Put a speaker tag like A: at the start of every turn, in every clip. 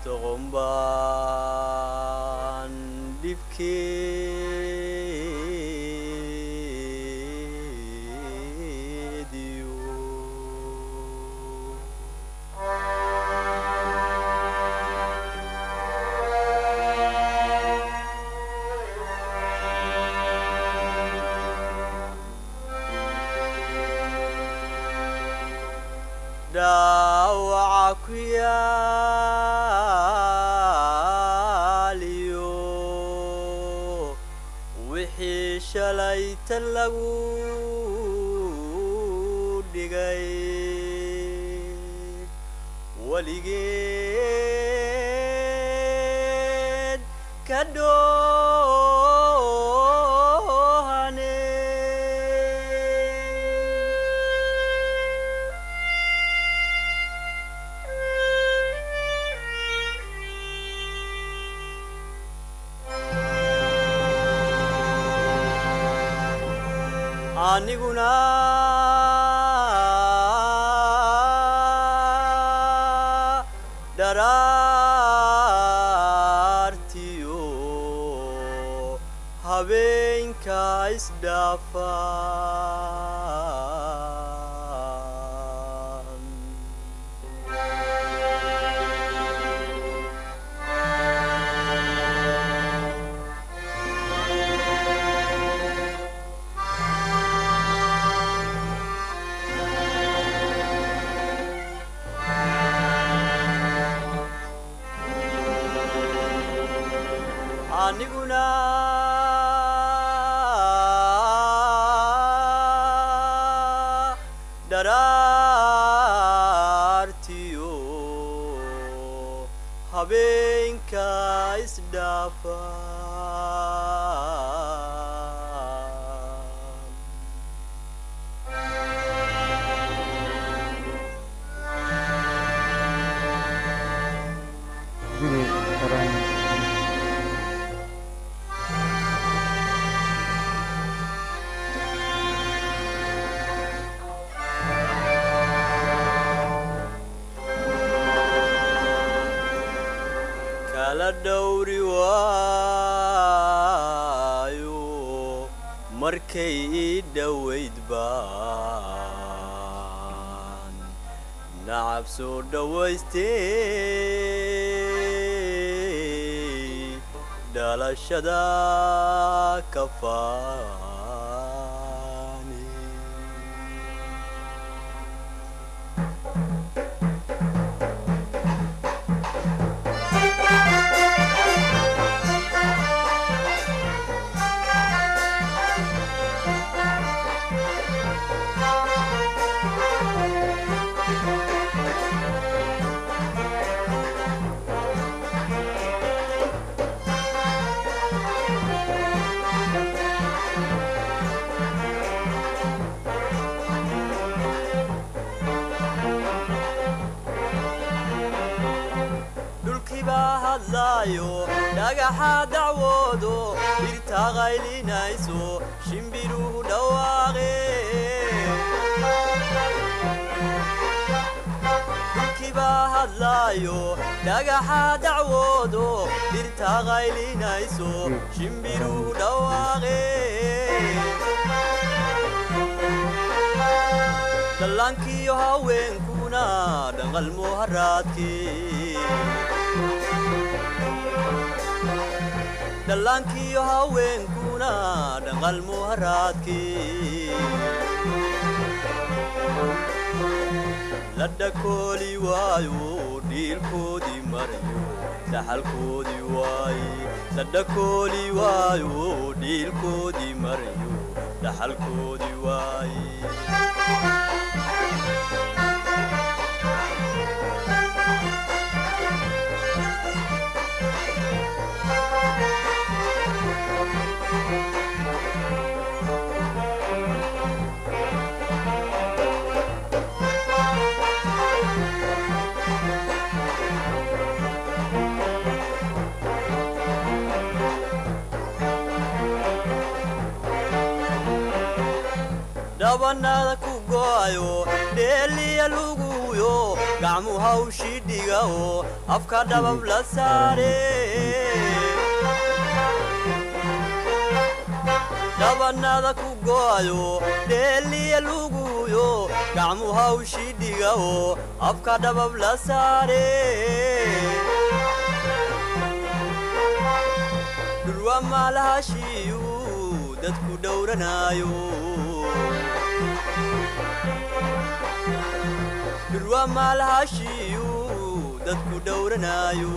A: doqombaan dhibkeediyo dhaawaca ku yaaliyo wixii shalayta lagu dhigay weligeed ka dhoohane aniguna dharaartiyo habeenka isdhaafaan aniguna dharaartiyo habeenka isdhaafaan
B: guri qaran
A: kala dhowri waayo markay ii dhowayd baan nacab soo dhowaystay dhalashada ka faani dhulkii baa hadlaayo dhagaxa dacwoodo dhirta qaylinayso shimbiruhu dhawaaqe dhulkii baa hadlaayo dhagaxa dacwoodo dhirta qaylinayso shimbiruhu dhawaaqe dhallaankiyo haweenkuna dhanqalmo haraadkii dhallaankiyo haweenkuna dhanqalmo haraadkii la dhakooli waayo dhiilkoodii marayo dhaxalkoodii waaye la dhakooli waayo dhiilkoodii marayo dhaxalkoodii waaye dhabanada ku go'ayo dheeliya lagu luguyo gacmu hawshii dhiga oo afka dhabab la saare dhabanada ku go'ayo dheeliya luguyo gacmu hawshii dhiga oo afka dhabab la saare dhulwa maalahashiiyu dadku dhowranaayo dhulwa maalahashiiyu dadku dhowranaayo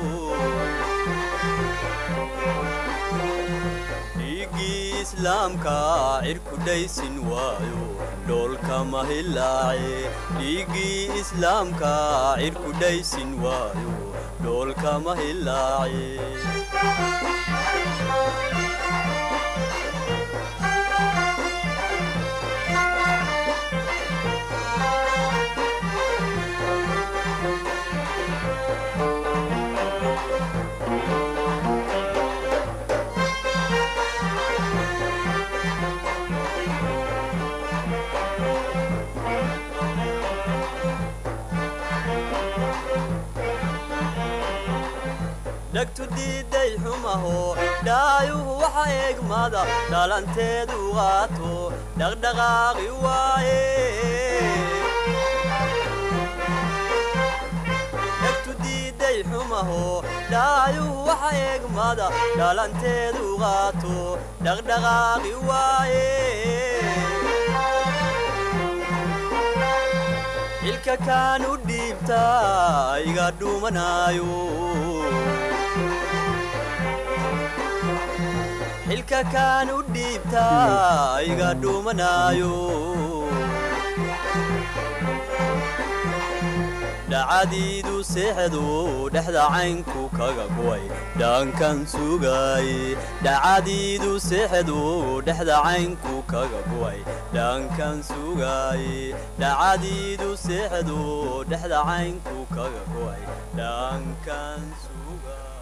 A: dhiiggii islaamka cirku dhaysin waayo dhoolkama hilaace dhiiggii islaamka cirku dhaysin waayo dhoolkama hilaace dhagtu diiday xumaho dhaayuhu waxa eegmada dhalanteedu qaato dhaqdhaqaaqi waaye dhagtu diiday xumaho dhaayuhu waxa eegmada dhalanteedu qaato dhaqdhaqaaqi waaye xilka kaan u dhiibtaa iga dhuumanaayo xilka kaan u dhiibtaa iga dhuumanaayo dhacadiidu seexdu dhexda caynku kaga go'ay dhaankan sugaaye dhacadiidu seexdu dhexda caynku kaga go'ay dhaankan sugaaye dhacadiidu seexdu dhexda caynku kaga go'ay dhaankan sugaaye